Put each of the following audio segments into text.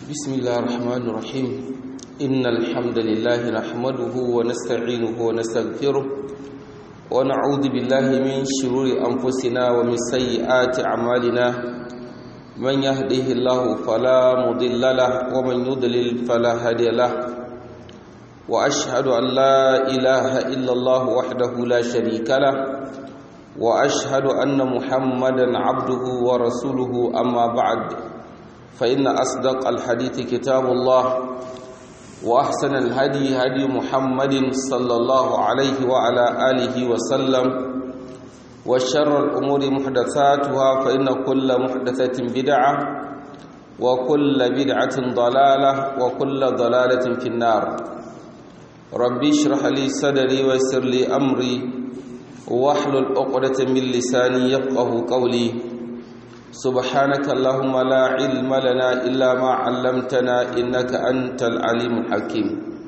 بسم الله الرحمن الرحيم إن الحمد لله نحمده ونستعينه ونستغفره ونعوذ بالله من شرور أنفسنا ومن سيئات أعمالنا من يهده الله فلا مضل له ومن يضلل فلا هادي له وأشهد أن لا إله إلا الله وحده لا شريك له وأشهد أن محمدا عبده ورسوله أما بعد فإن أصدق الحديث كتاب الله وأحسن الهدي هدي محمد صلى الله عليه وعلى آله وسلم وشر الأمور محدثاتها فإن كل محدثة بدعة وكل بدعة ضلالة وكل ضلالة في النار ربي اشرح لي صدري ويسر لي أمري واحلل عقدة من لساني يفقه قولي سبحانك اللهم لا علم لنا إلا ما علمتنا إنك أنت العليم الحكيم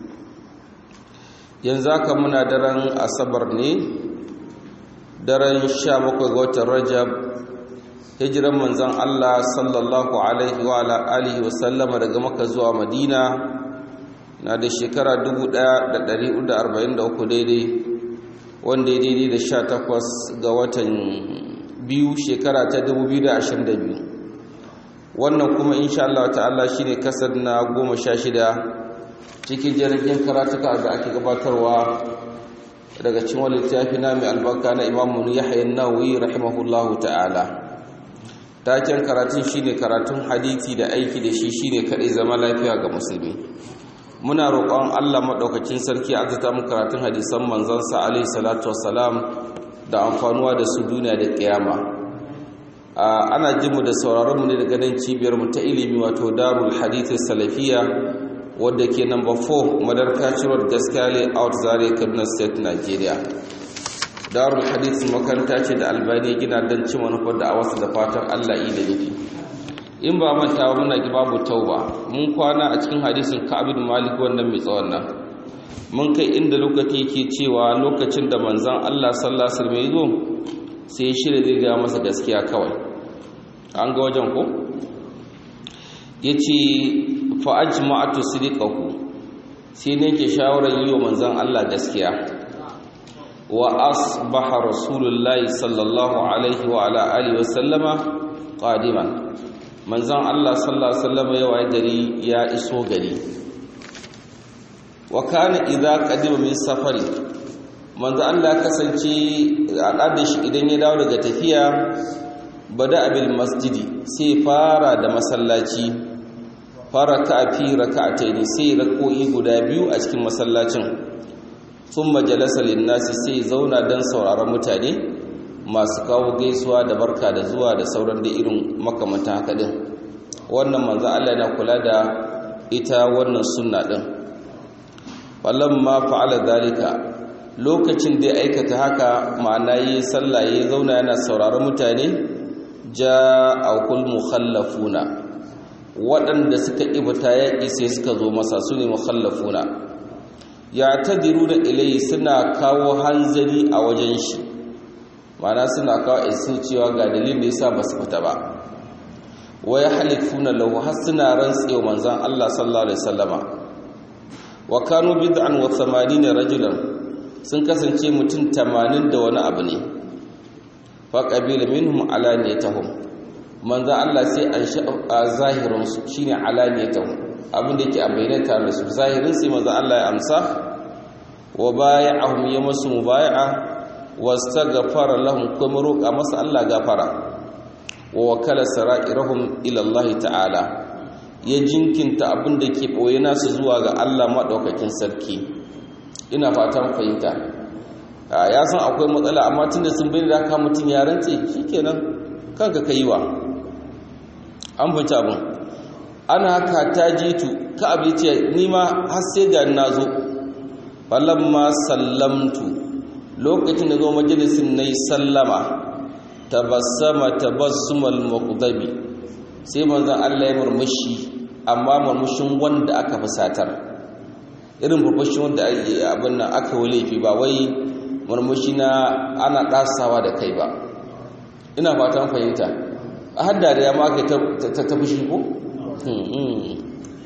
ينزاك منا درن أصبر ني درن شابك غوت الرجب hijiran manzon Allah sallallahu alaihi wa ala alihi wa sallama daga Makka zuwa Madina na da shekara 1443 daidai wanda ya daidai da 18 ga watan biyu shekara ta 2022 wannan kuma insha Allah ta'ala shine kasar na 16 cikin jirgin karatuka da ake gabatarwa daga cikin wani littafi na mai albarka na Imam Yahya an-Nawawi rahimahullahu ta'ala taken karatun shine karatun hadisi da aiki da shi shine kadai zama lafiya ga musulmi muna roƙon Allah madaukakin sarki a zata mu karatun hadisan manzon sa alaihi salatu wassalam da amfanuwa da su duniya da kiyama ana jinmu da sauraronmu ne daga nan cibiyarmu ta ilimi wato darul hadith salafiya wadda ke number 4 madarka road gaskale out zare kaduna state nigeria darul hadith makaranta ce da albani gina don cin manufar da a wasu da fatan allah yi da nufi in ba manta muna babu tauba mun kwana a cikin hadisin ka'abin malik wannan mai tsawon nan mun kai inda lokaci yake cewa lokacin da manzan Allah sallallahu alaihi wasallam zo sai ya shirya zai ga masa gaskiya kawai an ga wajen ko yace fa ajma'atu sidqahu sai ne ke shawarar yi wa manzan Allah gaskiya wa asbaha rasulullahi sallallahu alaihi wa ala alihi wasallama qadiman manzan Allah sallallahu alaihi wasallam ya waye gari ya iso gari wa kana idza qadima min safari manzo Allah kasance al'adar shi idan ya dawo daga tafiya bada abil masjidi sai fara da masallaci fara kafi rak'atayn sai rako'i guda biyu a cikin masallacin thumma jalasa lin-nasi sai zauna dan sauraron mutane masu kawo gaisuwa da barka da zuwa da sauran da irin makamantan haka din wannan manzo Allah yana kula da ita wannan sunna din ma fa'ala dalika lokacin da ya aikata haka ma'ana yi sallah ya zauna yana sauraron mutane ja'akul mukhallafuna waɗanda suka ibta yaƙi sai suka zo masa su ne mukhallafuna ya tadiru da ilayi suna kawo hanzari a wajen shi ma'ana suna kawo isu cewa ga dalilin da yasa ba su fita ba waya halifuna lahu har suna rantsewa manzon Allah sallallahu alaihi wasallama wa kanu bid'an wa 80 rajulan sun kasance mutum 80 da wani abu ne fa qabila minhum alaniyatuhum manzo Allah sai an sha zahirin su shine alaniyatuhum abin da yake a bayyana tare da su zahirin sai manzo Allah ya amsa wa bai'ahum ya musu mubai'a wastaghfara lahum kuma roƙa masa Allah gafara wa wakala sara'irahum ila Allah ta'ala ya jinkinta abin da ke ɓoye nasu zuwa ga Allah maɗaukakin sarki ina fatan fahimta ya san akwai matsala amma tun da sun bai da haka mutum ya rantse shi kenan kanka ka yi wa an fahimci abin ana haka ta jitu ka abu ya ce nima har sai ga na zo falamma sallamtu lokacin da zo majalisin na yi sallama tabassama tabassumal muqdabi sai manzon Allah ya murmushi amma murmushin wanda aka fusatar irin murmushin wanda abin nan aka walefi ba wai murmushi na ana dasawa da kai ba ina fatan fahimta a hadda da ya maka ta ta fushi ko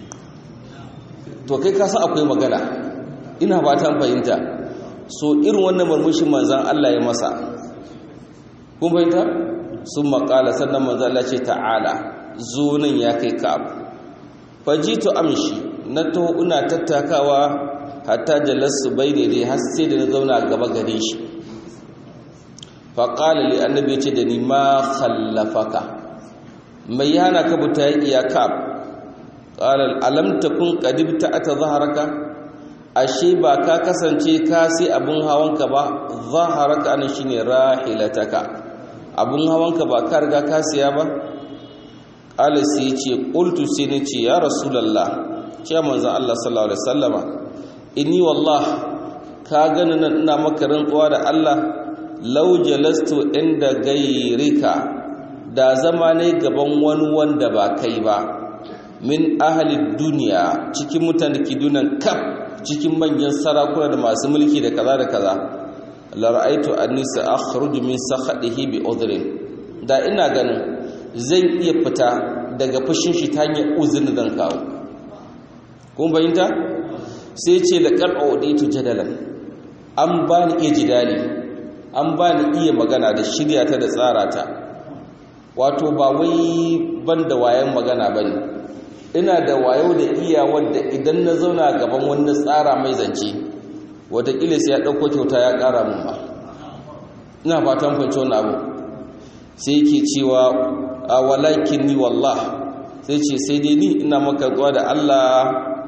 to kai ka san akwai magana ina ba ta fahimta so irin wannan murmushin manzan Allah ya masa kun fahimta sun makala sannan manzan Allah ce ta'ala zo nan ya kai ka'ab fajitu amshi na taho ina tattakawa hatta jalasu bai daidai har sai da na zauna gaba gare shi faƙala li annabi ya ce da ni ma khallafaka mai hana ka buta yaƙi ya ka'ab ƙalar alam takun ƙadibta ata zaharaka ashe ba ka kasance ka sai abin hawanka ba zaharaka anan shine rahilataka abin hawanka ba ka riga ka siya ba qala sai ce qultu sai ne ce ya rasulullah ce manzon Allah sallallahu alaihi wasallama inni wallah ka gani nan ina maka rantsuwa da Allah law jalastu inda gairika da zama ne gaban wani wanda ba kai ba min ahli duniya cikin mutane ki dunan kaf cikin manyan sarakuna da masu mulki da kaza da kaza la ra'aytu anni sa'khruju min sakhadihi bi udhrin da ina ganin zan iya fita daga fushin shi ta hanyar uzurin zan kawo kun bayyanta sai ce laqad awditu jadalan an bani iya jidali an bani iya magana da shirya ta da tsara ta wato ba wai banda wayan magana bane ina da wayo da iya wadda idan na zauna gaban wani tsara mai zance watakila sai ya ɗauko kyauta ya ƙara mun ba ina fatan fahimci wani abu sai yake cewa a walakin ni wallah sai ce sai dai ni ina maka zuwa da Allah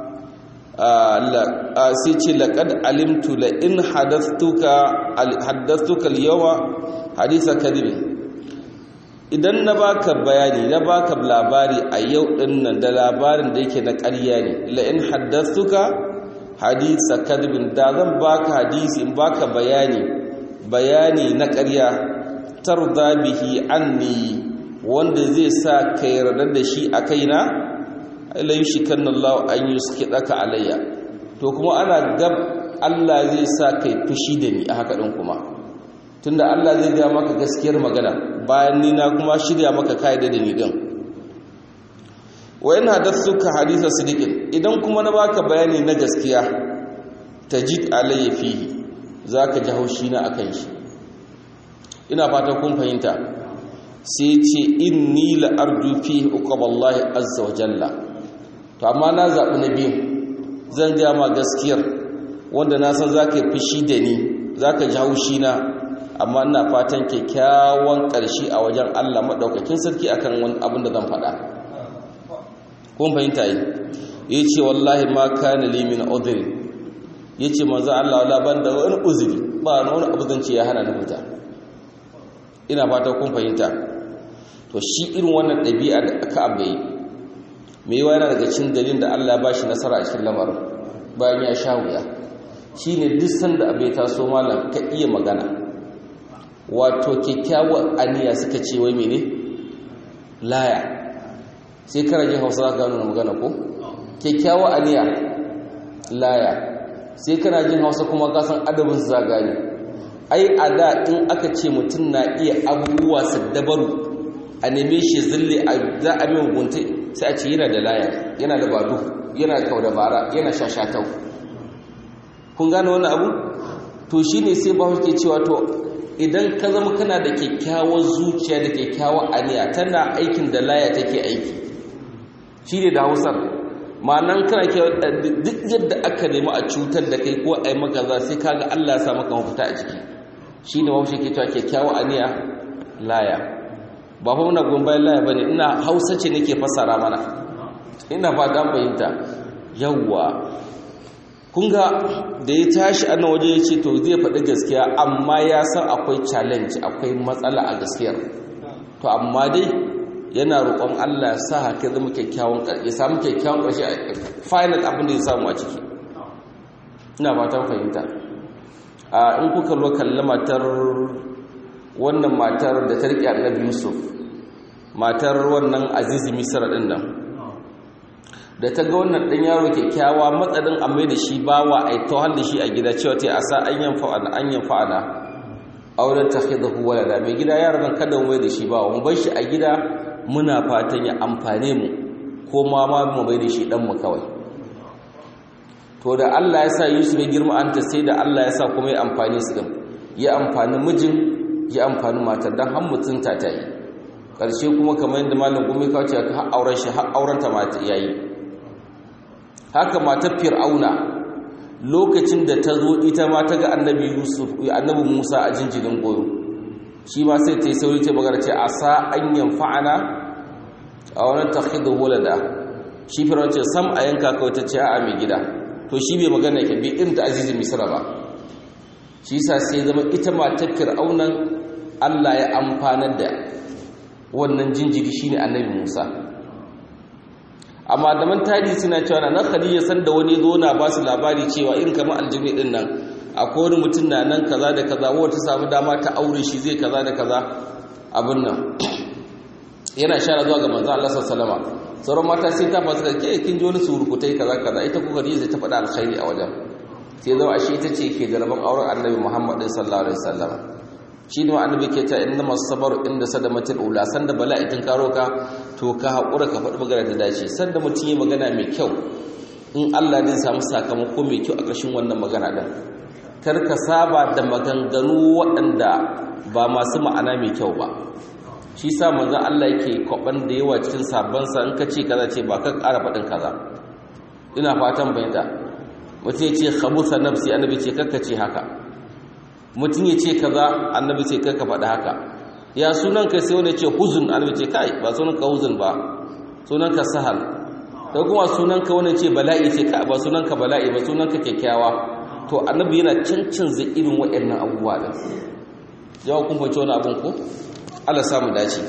sai ce laƙad alimtu la in haddastuka yawa hadisa kadibin idan na baka bayani na baka labari a yau din nan da labarin da yake na ƙarya ne la in haddathuka hadisa kadibin da zan baka hadisi in baka bayani bayani na ƙarya tarda bihi anni wanda zai sa ka yarda da shi a kaina la yushikanna Allah an yuskidaka alayya to kuma ana gab Allah zai sa kai fushi da ni a haka din kuma tunda Allah zai ga maka gaskiyar magana bayan ni na kuma shirya maka kaida da ni din wa in hadathuka haditha sidiqin idan kuma na baka bayani na gaskiya tajid alayya fihi zaka ji haushi na akan shi ina fata kun fahimta sai ce inni la arju fihi uqaballahi azza wa jalla to amma na zabi na biyu zan ga ma gaskiyar wanda na san zaka yi fushi da ni zaka ji haushi na amma ina fatan kyakkyawan ƙarshe a wajen Allah maɗaukakin sarki akan wani abin da zan faɗa kun fahimta yi ya ce wallahi ma kana li min udhri ya ce manzo Allah wala ban da wani uzuri ba wani abu zan ce ya hana ni fita ina fata kun fahimta to shi irin wannan ɗabi'a da aka abai me yawa yana daga cikin dalilin da Allah ya bashi nasara a cikin lamarin bayan ya sha wuya shine duk sanda abai taso malam ka iya magana wato kyakkyawar aniya suka ce wai mene laya sai kana jin hausa za ka gano magana ko kyakkyawar aniya laya sai kana jin hausa kuma ka san adabin su za gane ai a da in aka ce mutum na iya abubuwa su dabaru a neme shi zille za a mai gunta sai a ce yana da laya yana da badu yana da kau da bara yana shashatau kun gane wani abu to shine sai ba ke cewa to idan ka zama kana da kyakkyawar zuciya da kyakkyawar aniya tana aikin da laya take aiki shi ne da hausar ma'anan kana duk yadda aka nemi a cutar da kai ko a yi maka za sai kaga Allah ya sa maka mafita a ciki shi ne mafi ke cewa kyakkyawar aniya laya ba fa muna goyon bayan laya bane ina hausa ce nake fassara mana ina fata fahimta yawwa kun ga da ya tashi a nan waje ya ce to zai faɗi gaskiya amma ya san akwai challenge akwai matsala a gaskiyar to amma dai yana roƙon Allah ya sa haka zama kyakkyawan ƙarshe ya samu kyakkyawan ƙarshe a final abin da ya samu a ciki ina fatan fahimta a in kuka lo kalli matar wannan matar da ta riƙe annabi Yusuf matar wannan azizi misra din nan da ta ga wannan ɗan yaro kyakkyawa matsalin a mai da shi bawa a yi tawar da shi a gida cewa ta yi a sa an yan fa'ana an yan fa'ana auren ta da huwa da mai gida yaran nan kada mai da shi bawa mu bar shi a gida muna fatan ya amfane mu ko ma ma mu mai da shi ɗan mu kawai to da Allah ya sa Yusuf ya girma anta sai da Allah ya sa kuma ya amfani su din ya amfani mijin ya amfani matar dan har mutunta ta yi ƙarshe kuma kamar yadda malam gumi kawo ce har auren shi har auren ta mata yayi haka matar fir'auna lokacin da ta zo ita ma ta ga annabi yusuf annabi musa a jinjirin goyo shi ma sai ta yi sauri ta magana ce a sa an yanfa'ana a wani takhidu walada shi fir'auna ce sam a yanka kawai ta ce a mai gida to shi bai magana ke bi irin ta azizin misra ba shi sa sai zama ita matar fir'aunan Allah ya amfanar da wannan jinjiri shine annabi Musa amma da man tadi suna cewa na Khadija san da wani zo na ba su labari cewa irin kamar aljibri din nan akwai wani mutum na nan kaza da kaza wata samu dama ta aure shi zai kaza da kaza abin nan yana shara zuwa ga manzo Allah sallallahu alaihi wasallam sauran mata sai ta fasa ke kin ji wani surukutai kaza kaza ita ko Khadija ta faɗa alkhairi a wajen sai zama ashe ita ce ke da rabon auren Annabi Muhammad sallallahu alaihi wasallam shi ne annabi ke ta inna masabar inda sadamatul ula sanda bala'in karo ka to ka haƙura ka faɗi magana ta dace sanda mutum yi magana mai kyau in Allah zai samu sakamako mai kyau a ƙarshen wannan magana ɗin kar ka saba da maganganu waɗanda ba masu ma'ana mai kyau ba shi sa manzon Allah yake kwaban da yawa cikin sabansa in ka ce kaza ce ba ka ƙara faɗin kaza ina fatan bayyana mutum ya ce khabusa nafsi annabi ce kakka ce haka mutum ya ce kaza annabi ce kai ka faɗi haka ya sunan ka sai wani ce huzun annabi ce kai ba sunan ka huzun ba sunan ka sahal da kuma sunan ka wani ce bala'i ce kai ba sunan ka bala'i ba sunan ka kyakkyawa to annabi yana cancanza irin waɗannan abubuwa din yawa kun fahimci wani abin ko Allah samu dace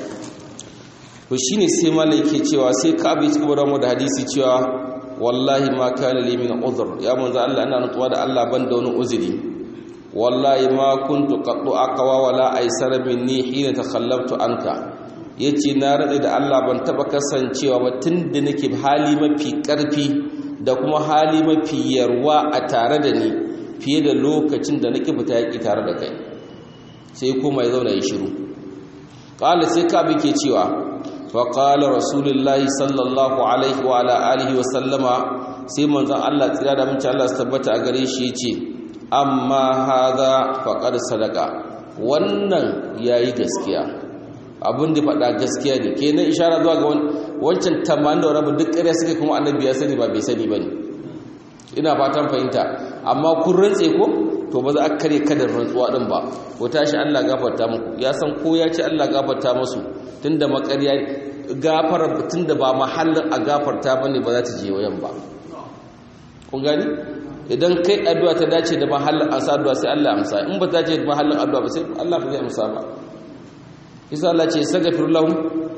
to shine sai malai yake cewa sai ka abi cikin da mu da hadisi cewa wallahi ma kana li min uzr ya manzo Allah ina nutsuwa da Allah ban da wani uzuri wallahi ma kuntu qaddu aqwa wala aysara minni hina takhallabtu anka yace na rade da Allah ban taba kasancewa ba tunda nake hali mafi karfi da kuma hali mafi yarwa a tare da ni fiye da lokacin da nake fita yaki tare da kai sai kuma ya zauna ya shiru qala sai ka ke cewa fa qala rasulullahi sallallahu alaihi wa ala alihi wa sallama sai manzon Allah tsira da mun Allah tabbata a gare shi yace amma haza faƙar sadaka wannan ya yi gaskiya abin da faɗa gaskiya ne ke na ishara zuwa ga wancan tamanin da rabu duk ƙarya suka kuma annabi ya sani ba bai sani ba ne ina fatan fahimta amma kun rantse ko to ba za a kare kadar rantsuwa ɗin ba ko tashi allah gafarta muku ya san ko ya ce allah gafarta masu tun da makarya gafara tun da ba mahallin a gafarta ba ne ba za ta je wayan ba kun gani idan kai addu'a ta dace da mahallin ansa addu'a sai Allah amsa in ba ta dace da mahallin addu'a ba sai Allah ba zai amsa ba isa Allah ce sagafir lahum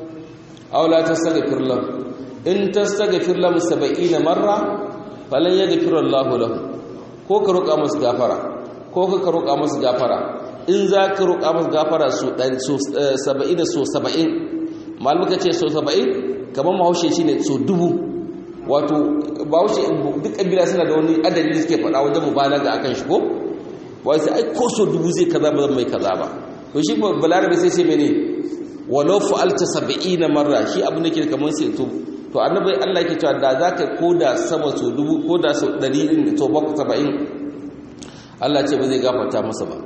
aw la tastaghfir lahum in tastaghfir lahum 70 marra falan yaghfir Allah lahum ko ka roƙa musu gafara ko ka roƙa musu gafara in za ka roƙa musu gafara su 70 so 70 malmuka ce so 70 kamar mahaushe shine so dubu wato ba wuce duk kabila suna da wani adadi da suke faɗa wajen mubalaga akan shi ko wai sai ai ko so dubu zai kaza ba zan mai kaza ba to shi balarabe sai ce mene walau fa'alta 70 marra shi abin da ke kamar sai to to annabi Allah yake cewa da zaka koda sama so dubu koda so 100 din to ba 70 Allah ce ba zai gafarta masa ba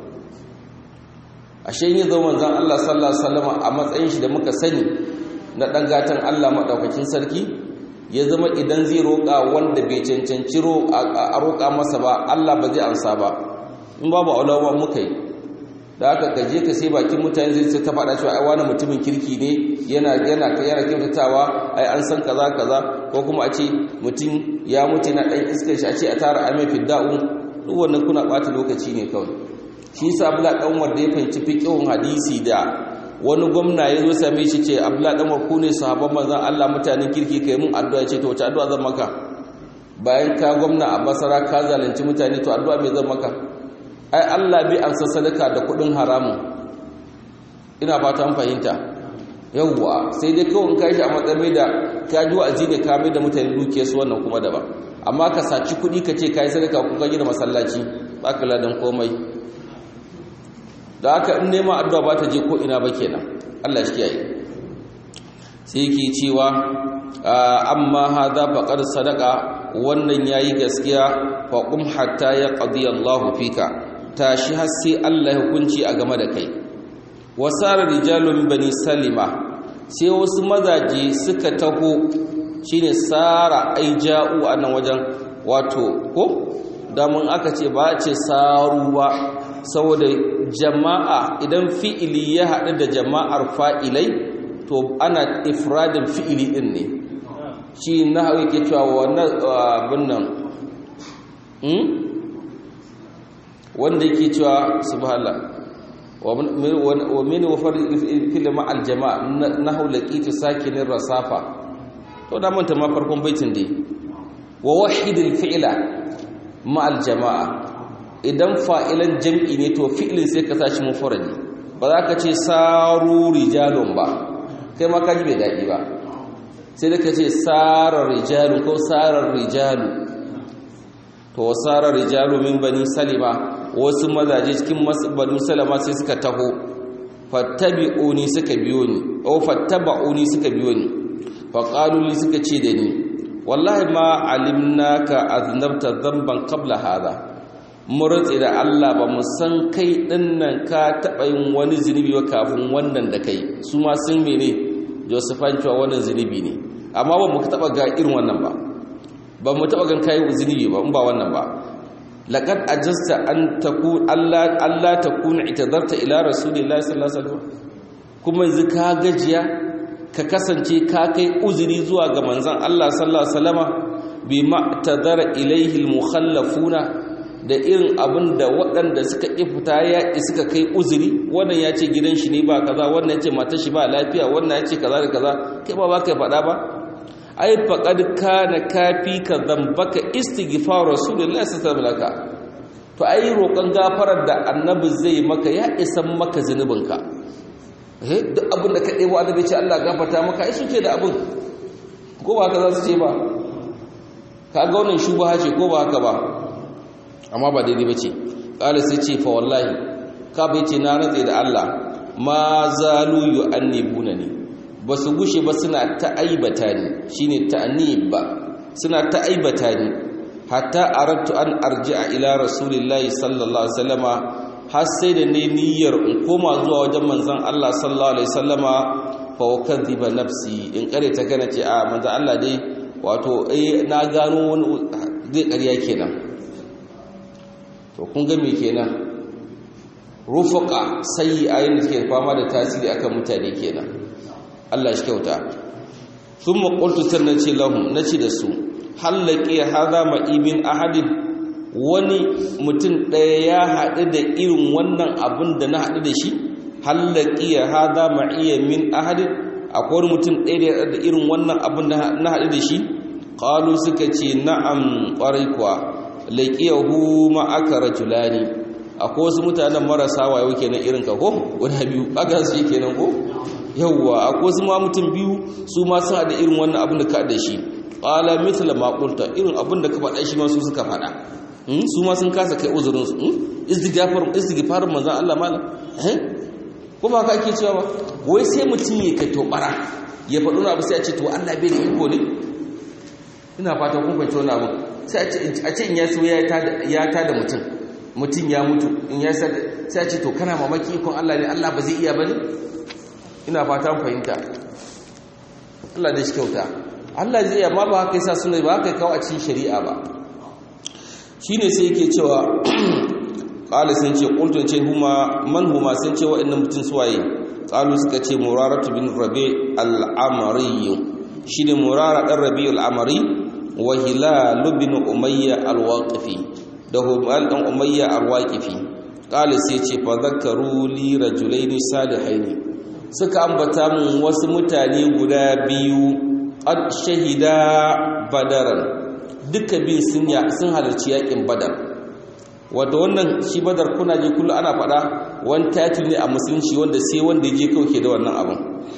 ashe yin zaman zan Allah sallallahu alaihi wasallam a matsayin shi da muka sani na dan gatan Allah madaukakin sarki ya zama idan zai roƙa wanda bai cancanci a roƙa masa ba Allah ba zai amsa ba in babu aulawa muka yi da aka gaje ka sai bakin mutane zai ta faɗa cewa ai wani mutumin kirki ne yana yana yana kyautatawa ai an san kaza kaza ko kuma a ce mutum ya mutu na ɗan iskar shi a ce a tara amai fidda'u duk wannan kuna ɓata lokaci ne kawai shi yasa abla ɗan wanda ya fahimci fiqhun hadisi da wani gwamna ya zo same shi ce abdullahi dan ku ne sahabban manzon Allah mutanen kirki kai mun addu'a ce to wace addu'a zan maka bayan ka gwamna a basara ka zalunci mutane to addu'a me zan maka ai Allah bai ansa sadaka da kudin haramun ina fata an fahimta yawwa sai dai kawai in kai shi a matsayin da ka ji wa'azi ne ka mai da mutane duke su wannan kuma daban amma ka saci kudi ka ce kai sadaka ko ka gina masallaci ba ka ladan komai da haka in nema addu'a ba ta je ko ina ba kenan Allah shi kiyaye sai yake cewa amma hadha faqad sadaqa wannan yayi gaskiya fa qum hatta yaqdi Allahu fika tashi har sai Allah ya hukunci a game da kai wasara rijalun bani salima sai wasu mazaje suka taho shine sara ai ja'u a nan wajen wato ko damun aka ce ba ce saru ba saboda jama'a idan fi'ili ya haɗu da jama'ar fa'ilai to ana ifradin fi'ili ɗin ne shi na hau yake cewa wannan abin nan wanda yake cewa subhanallah wa min wafar fil ma'al jama'a na hau laqitu sakinin rasafa to da manta ma farkon baitin dai wa wahidil fi'la ma'al jama'a idan fa'ilan jam'i ne to fi'lin sai ka sashi mufradi ba za ka ce saru rijalun ba kai ma kaji bai dadi ba sai da ka ce sarar rijalun ko sarar rijalu to sarar rijalu min bani salima wasu mazaje cikin bani salama sai suka taho fattabi'uni suka biyo ni o fattaba'uni suka biyo ni faƙaluli suka ce da ni wallahi ma alimnaka aznabta zamban qabla hada murtsi da Allah ba mu san kai dinnan ka taɓa yin wani zunubi ba kafin wannan da kai su ma sun mene Josephan cewa wannan zunubi ne amma ba mu taɓa ga irin wannan ba ba mu taɓa gan kai zunubi ba in ba wannan ba laqad ajasta an takun Allah Allah takuna itadarta ila rasulillahi sallallahu alaihi wasallam kuma yanzu ka gajiya ka kasance ka kai uzuri zuwa ga manzan Allah sallallahu alaihi wasallama bi ma'tadara ilaihi almukhallafuna da irin abin da waɗanda suka ƙi fita ya suka kai uzuri wannan ya ce gidan shi ne ba kaza wannan ya ce matar shi ba lafiya wannan ya ce kaza da kaza kai ba ba kai faɗa ba ai faqad kana kafi ka zambaka istighfar rasulullahi sallallahu alaihi wasallam to ai roƙon gafarar da annabi zai maka ya isan maka zunubinka duk abin da ka ɗebo adabi ce Allah gafarta maka ai suke da abin ko ba haka za su ce ba ka ga wannan shubha ce ko ba haka ba amma ba daidai ba ce ƙala sai ce fa wallahi ka bai ce na ratse da Allah ma zalu yu'annibuna ni ba su gushe ba suna ta aibata ni shine ta'nib ba suna ta aibata ni hatta aradtu an arji'a ila rasulillahi sallallahu alaihi wasallama har sai da ne niyyar in koma zuwa wajen manzon Allah sallallahu alaihi wasallama fa wakadhiba nafsi in kare ta gana ce a manzon Allah dai wato eh na gano wani zai ƙarya kenan to kun ga me kenan rufaqa sai ayin da suke fama da tasiri akan mutane kenan Allah shi kyauta thumma qultu sannan ce lahum nace da su hallaqi hadha ma'ibin ahadin wani mutum ɗaya ya haɗu da irin wannan abin da na haɗu da shi hallaki ya haɗa ma'iyya min ahadin akwai wani mutum ɗaya da irin wannan abin da na haɗu da shi ƙalu suka ce na'am ƙwarai kuwa laƙiyahu ma'aka rajulani akwai wasu mutanen marasa wayo kenan irin ka ko guda biyu aka su kenan ko yawwa akwai wasu ma mutum biyu su ma sun haɗa irin wannan abin da ka haɗu da shi ƙala mithla ma irin abin da ka faɗa shi ma su suka faɗa su ma sun kasa kai uzurinsu istighfarin manzan Allah malam ko ba ka ake cewa ba wai sai mutum ya kai tobara ya faɗo na abu sai a ce to Allah bai da iko ne ina fata kun fahimci wani abu sai a ce in ya so ya ta da mutum mutum ya mutu in ya sai a ce to kana mamaki ikon Allah ne Allah ba zai iya ba ne ina fata fahimta Allah da shi kyauta Allah zai iya ma ba haka yasa suna ba haka kawo a cikin shari'a ba shine sai yake cewa qala sun ce qultu ce huma man huma sun ce wa'annan mutun suwaye qalu suka ce muraratu bin rabi al-amri shine murara dan rabi al-amri wa hilal bin umayya al-waqifi da humal dan umayya al-waqifi qala sai ce fa zakaru li rajulaini salihaini suka ambata mun wasu mutane guda biyu qad shahida badaran duka bin sun sun halarci yakin badar wato wannan shi badar kuna je kullu ana faɗa wani title ne a musulunci wanda sai wanda je kauke da wannan abin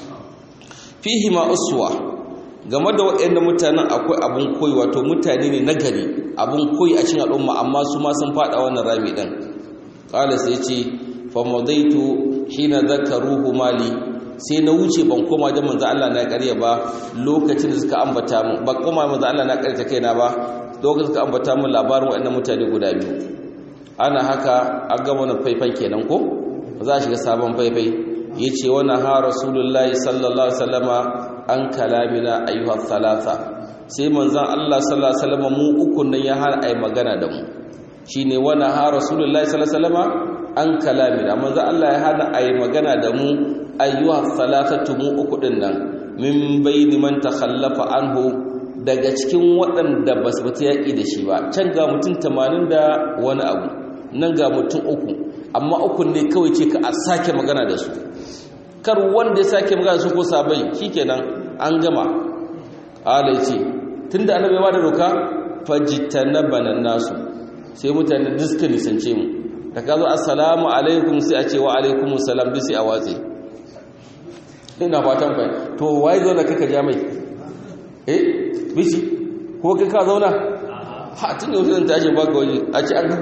fihi ma uswa game da waɗannan mutanen akwai abun koyi wato mutane ne nagari abun koyi a cikin al'umma amma su ma sun faɗa wannan rami din qala sai ce fa madaitu hina zakaruhu mali sai na wuce ban koma da manzo Allah na ƙarya ba lokacin da suka ambata mu ba koma manzo Allah na ƙarya kaina ba lokacin suka ambata mu labarin waɗannan mutane guda biyu ana haka an gama wannan faifan kenan ko za a shiga sabon faifai yace wa ha rasulullahi sallallahu alaihi wasallama an kalamina ayyuha thalatha sai manzon Allah sallallahu alaihi wasallama mu uku nan ya har ai magana da mu shine wa ha rasulullahi sallallahu alaihi wasallama an kalamina manzon Allah ya hana ai magana da mu ayyuha thalathatu mu uku din nan min bayni man takhallafa anhu daga cikin waɗanda ba su fita yaƙi da shi ba can ga mutum tamanin da wani abu nan ga mutum uku amma uku ne kawai ce ka a sake magana da su kar wanda ya sake magana su ko sabai shikenan an gama ala ce tunda annabi ba da doka fajtanabana nasu sai mutane diska nisance mu da ka zo assalamu alaikum sai a ce wa alaikum salam bisi a watsi ina fatan fa to wai zo da kaka ja mai eh bisi ko kai ka zauna ha tun yau zan tashi baka waje a ce an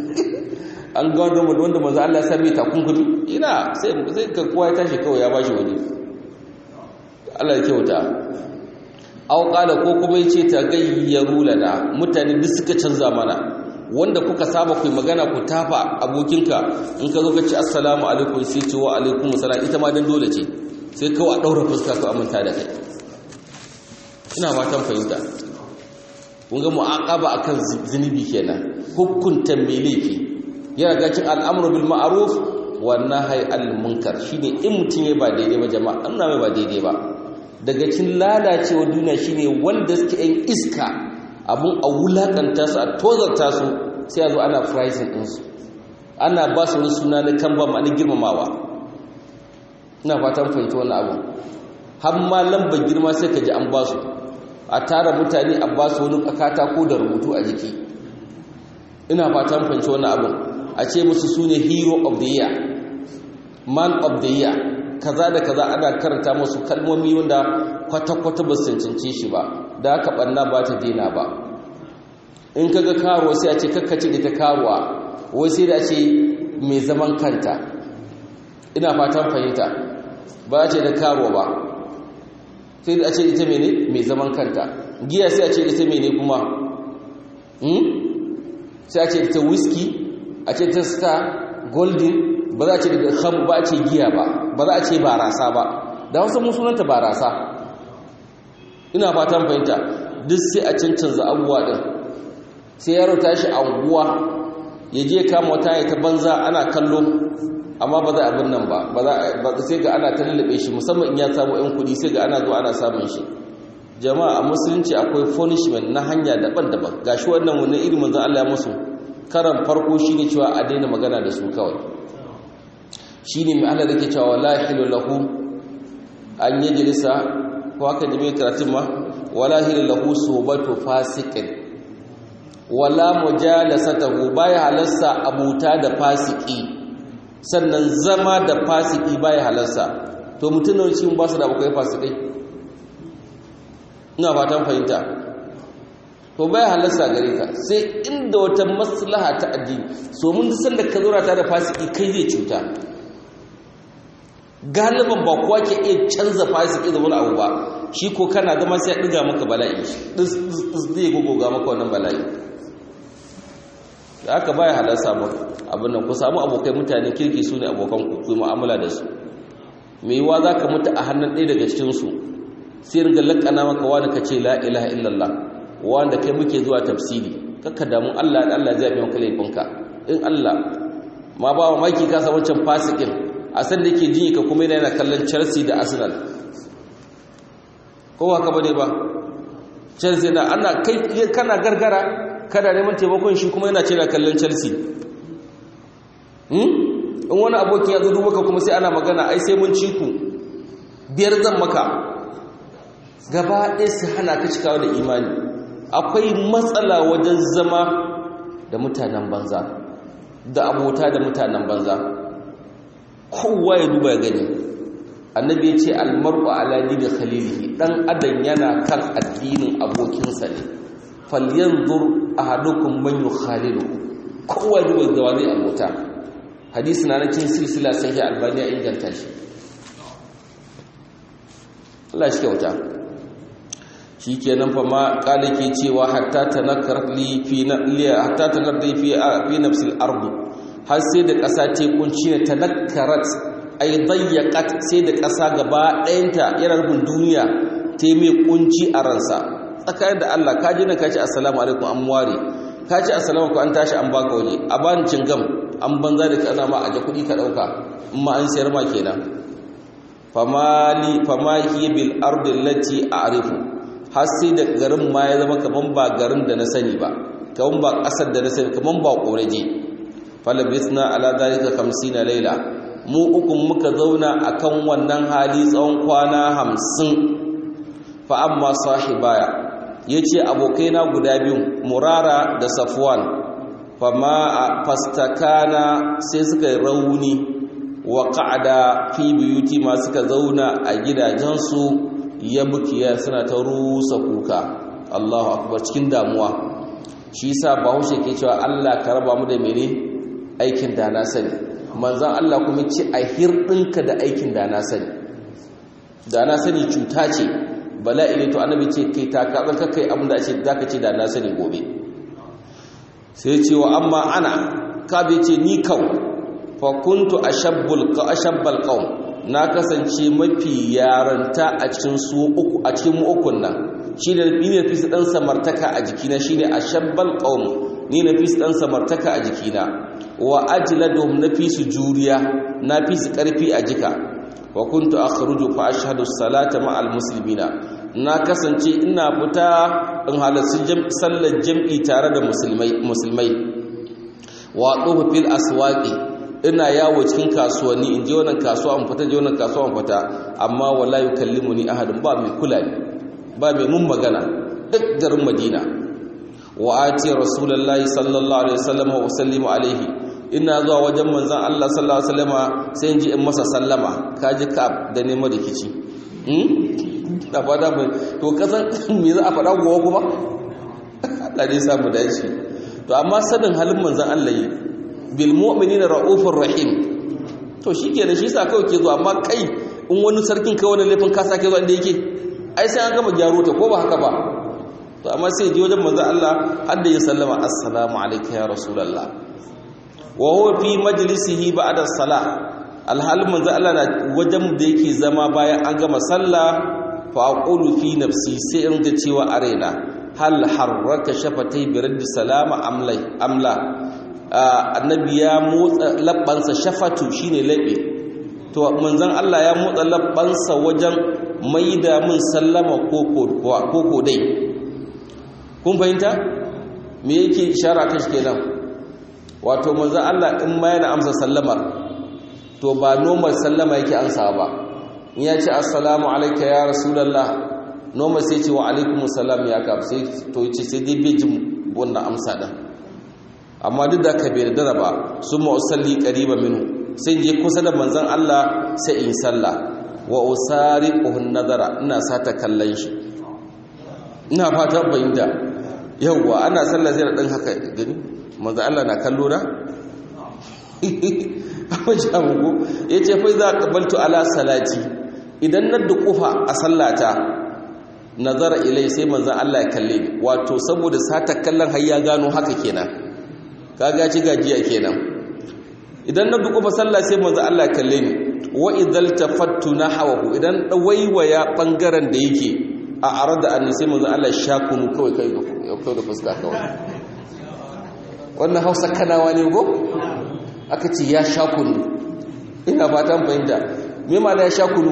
an ga wanda wanda manzo Allah ya sarbe takunkumi ina sai sai ka kowa ya tashi kawai ya bashi waje Allah ya kyauta aw qala ko kuma yace ta gayyaru lana mutane duk suka canza mana wanda kuka saba ku magana ku tafa abokinka in ka zo ka ci assalamu alaikum sai ce wa alaikum assalam ita ma dan dole ce sai kawai a daura fuska ka aminta da kai ina fatan fahimta kun ga mu'aqaba akan zinubi kenan hukunta mai laifi yana ga cin al'amru bil ma'ruf wa nahyi anil munkar shine in mutum ya ba daidai ba jama'a an mai ba daidai ba daga cin lalacewa duniya shine wanda suke yin iska abun a wulakanta su a tozarta su sai a zo ana pricing din su ana ba su wani suna na kan ba ma'ana girmamawa ina fatan fahimci wannan abu har ma lambar girma sai ka ji an ba su a tara mutane a ba su wani katako da rubutu a jiki ina fatan fahimci wannan abin a ce musu su ne hero of the year man of the year kaza da kaza ana karanta musu kalmomi wanda kwata-kwata ba su cancanci shi ba da aka ɓanna ba ta daina ba in kaga karuwa sai a ce kakkace da ta karuwa wai sai da ce mai zaman kanta ina fatan fahimta ba a ce da karuwa ba sai da a ce ita mene mai zaman kanta giya sai a ce ita mene kuma sai a ce ita whisky a ce ta star golden ba za a ce da ham ba a ce giya ba ba za a ce barasa ba da wasu musulunta barasa ina fatan fahimta duk sai a cancanza abubuwa din sai yaro tashi anguwa ya je kama wata ya ta banza ana kallo amma ba za a abin nan ba ba sai ga ana ta lullube shi musamman in ya samu yan kudi sai ga ana zuwa ana samun shi jama'a a musulunci akwai punishment na hanya daban-daban gashi wannan wani irin manzon Allah ya musu karan farko shine cewa a daina magana da su kawai shine mai Allah yake cewa wala hilu lahu an yajlisa ko haka da mai karatun ma wala hilu lahu subatu fasiqin wala mujalasatahu baya halarsa abuta da fasiki sannan zama da fasiki baya halarsa to mutum da cikin ba su da abokai fasikai ina fatan fahimta to baya halarsa gare ka sai inda wata maslaha ta addini so mun san da ka zo ta da fasiki kai zai cuta galiban ba kowa ke iya canza fasiki da wani abu ba shi ko kana zama sai ya ɗiga maka bala'i ɗis zai gogoga maka wannan bala'i da aka baya halarsa ba abin nan ku samu abokai mutane kirki su ne abokan ku ku mu'amala da su mai yiwa za ka mutu a hannun ɗaya daga cikinsu sai ringa lakana maka wani ka ce la ilaha illallah wanda kai muke zuwa tafsiri kakka damu allah da allah zai biyan ka laifinka in allah ma ba wa maki kasa wancan fasikin a san da yake jini ka kuma yana kallon chelsea da arsenal ko haka bane ba chelsea na ana kai kana gargara kada neman taimakon shi kuma yana ce na kallon chelsea in wani abokin ya zo maka kuma sai ana magana ai sai mun ci ku biyar zan maka gaba ɗaya su hana ka cikawa da imani akwai matsala wajen zama da mutanen banza da abota da mutanen banza kowa ya duba ya gani annabi ya ce almar'u ala dini khalilihi dan adam yana kan addinin abokinsa ne falyanzur ahadukum man yukhalilu kowa ya duba da wani abota hadisi na cikin silsila sai albani ya inganta shi Allah shi kyauta shikenan fa ma kale ke cewa hatta tanakkar li fi na hatta tanakkar li fi fi nafsil ard har sai da ƙasa ta kunci ne tanakkarat ay dayyaqat sai da ƙasa gaba ɗayanta yana rubun duniya ta mai kunci a ransa tsakanin da Allah ka ji na ka ce assalamu alaikum an ware ka ce assalamu alaikum an tashi an baka waje a bani cingam an banza da kana ma aje kuɗi ka ɗauka in ma an sayar ma kenan famali famaki bil ardi allati a'rifu har sai da garin ma ya zama kaman ba garin da na sani ba kaman ba ƙasar da na sani kaman ba ƙoraje falabisna ala dalika 50 laila mu ukun muka zauna akan wannan hali tsawon kwana 50 fa amma sahibaya yace abokaina guda biyu murara da safwan fama fastakana sai suka yi rauni wa qa'ada fi buyuti ma suka zauna a gidajensu ya bukiya suna ta rusa kuka Allahu akbar cikin damuwa shi yasa bahaushe ke cewa Allah ka raba mu da mene aikin da na sani manzon Allah kuma ce a hirdinka da aikin da na sani da na sani cuta ce bala'i ne to annabi ce kai ta ka zan kai abin da ce zaka ce da na sani gobe sai ce wa amma ana ka bai ce ni kau fa kuntu ashabbul ka ashabbal qaum na kasance mafi yaranta a cikin su uku a cikin mu ukun nan shi da ni ne fi su dan samartaka a jikina shine ashabbal qaum ni na fi su dan samartaka a jikina wa ajladum na fi su juriya na fi su karfi a jika wa kuntu akhruju fa ashhadu salata ma'al muslimina na kasance ina fita in halarci sallar jam'i tare da musulmai musulmai wa tuhu fil aswaqi ina yawo cikin kasuwanni in je wannan kasuwa in fita je wannan kasuwa in fita amma wala yukallimuni ahadun ba mai kula ni ba mai mun magana duk garin Madina wa ati rasulullahi sallallahu alaihi wasallam wa sallimu alaihi ina zuwa wajen manzon Allah sallallahu alaihi wasallama sai in ji in masa sallama kaji ka da nemo da kici hmm da fada mai to kasan me za a faɗa gowa kuma Allah ne samu dace to amma sanin halin manzon Allah yi bil mu'minina raufur rahim to shikenan shi sa kawai ke zuwa amma kai in wani sarkin kai wani laifin ka sake zuwa inda yake ai sai an gama gyaro ta ko ba haka ba to amma sai ji wajen manzon Allah har da ya sallama assalamu alayka ya rasulullah wa huwa fi majlisihi ba'da salah alhalin manzon Allah na wajen da yake zama bayan an gama sallah fa aqulu fi nafsi sai in ga cewa a raina hal harraka shafatai bi raddi salama amlai amla annabi ya motsa labbansa shafatu shine labe to manzon Allah ya motsa labbansa wajen maida min sallama koko koko dai kun fahimta me yake ishara kan shi kenan wato manzon Allah in ma yana amsa sallamar to ba normal sallama yake amsa ba in ya ce assalamu alayka ya rasulullah normal sai ce wa alaikumus salam ya ka sai to yace sai dai bai jin wannan amsa din amma duk da ka bai da ba sun ma'usalli ƙariba minu sai je kusa da manzan Allah sai in salla wa usari ƙuhun nazara ina sata kallon shi ina fata bayyanta yauwa ana salla zai ɗan haka gani manzan Allah na kallo na? ya ce fai za ka baltu ala salati idan na duƙufa a sallata nazara ilai sai manzan Allah ya kalle ni wato saboda sata kallon har ya gano haka kenan kaga ci gajiya kenan idan na duku sallah sai manzo Allah kalle ni wa idzal tafattu nahwahu idan waiwaya bangaren da yake a arada anni sai manzo Allah shakunu kawai kai da kai da fuska kawai wannan Hausa kanawa ne go aka ce ya shakunu ina fatan fahimta me ma ya shakunu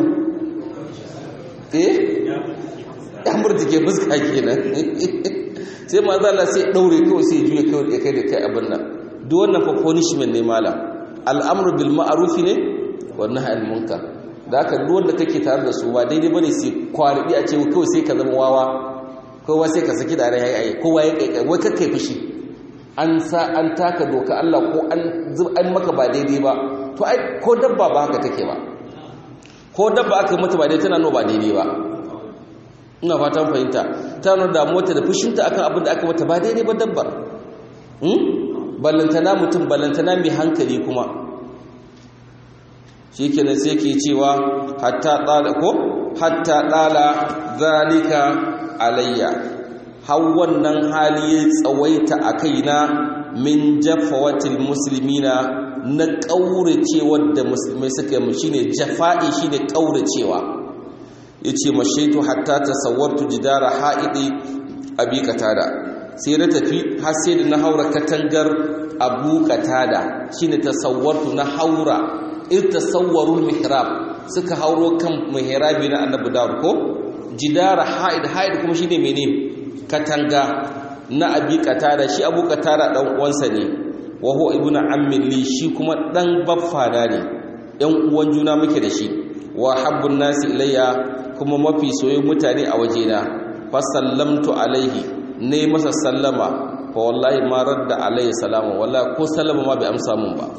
eh ya murtike fuska kenan sai manzo Allah sai daure kawai sai juye kawai kai da kai abin nan duk wannan fa punishment ne malam al'amru bil ma'ruf ne wa nahy al munkar da haka duk wanda kake tare da su ba daidai bane sai kwaribi a ce kawai sai ka zama wawa kowa sai ka saki da rai ai kowa ya kai wai kai fushi an sa an taka doka Allah ko an an maka ba daidai ba to ai ko dabba ba haka take ba ko dabba aka mata ba daidai tana no ba daidai ba ina fatan fahimta ta nuna damuwarta da fushinta akan abin da aka mata ba daidai ba dabbar ballantana mutum ballantana mai hankali kuma shi kenan sai ke cewa hatta tsada ko hatta dala zalika alayya har wannan hali ya tsawaita a kaina min jafawatil muslimina na ƙauracewar da musulmai suka yi shine jafa'i shine ƙauracewa yace mashaitu hatta tasawwartu jidara haidi abi katada sai na tafi har sai da na haura katangar abu katada shine tasawwartu na haura in tasawwarul mihrab suka hauro kan mihrabi na annabi dawud ko jidara haid haid kuma shine mene katanga na abi katada shi abu katada dan uwansa ne wa huwa ibnu ammi li shi kuma dan baffana ne yan uwan juna muke da shi wa habbun nasi ilayya kuma mafi soyayyen mutane a wajena fa sallamtu alaihi ne masa sallama fa wallahi ma radda alaihi salama wallahi ko sallama ma bai amsa mun ba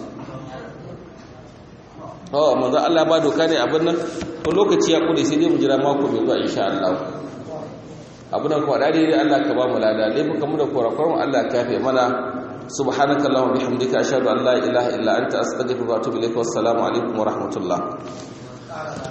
oh manzo Allah ba doka ne abin nan to lokaci ya kure sai dai mu jira mako mai zuwa insha Allah abin nan ko da dai Allah ka ba mu lada laifukan mu da korakon Allah ka yafe mana subhanaka allahumma bihamdika ashhadu an la ilaha illa anta astaghfiruka wa atubu ilaik wassalamu alaikum wa rahmatullah